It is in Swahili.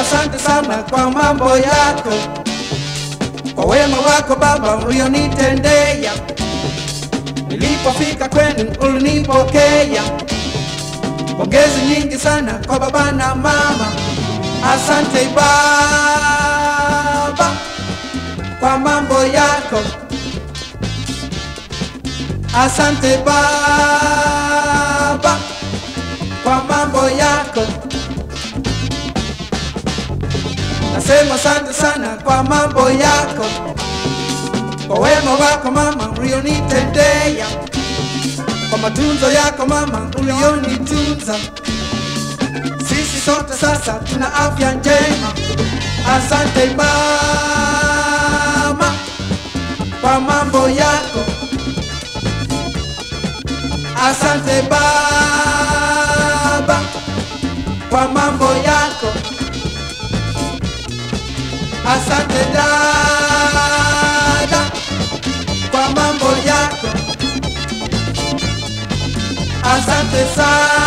asante sana kwa mambo yako, kwa wema wako Baba ulionitendea. Nilipofika kwenu ulinipokea. Pongezi nyingi sana kwa baba na mama, asante Baba kwa mambo yako, asante Baba kwa mambo yako. Nasema asante sana kwa mambo yako, kwa wema wako mama ulionitendea, kwa matunzo yako mama ulionitunza. Sisi sote sasa tuna afya njema. Asante mama kwa mambo yako, asante baba kwa mambo yako. Asante dada kwa mambo yako. Asante sana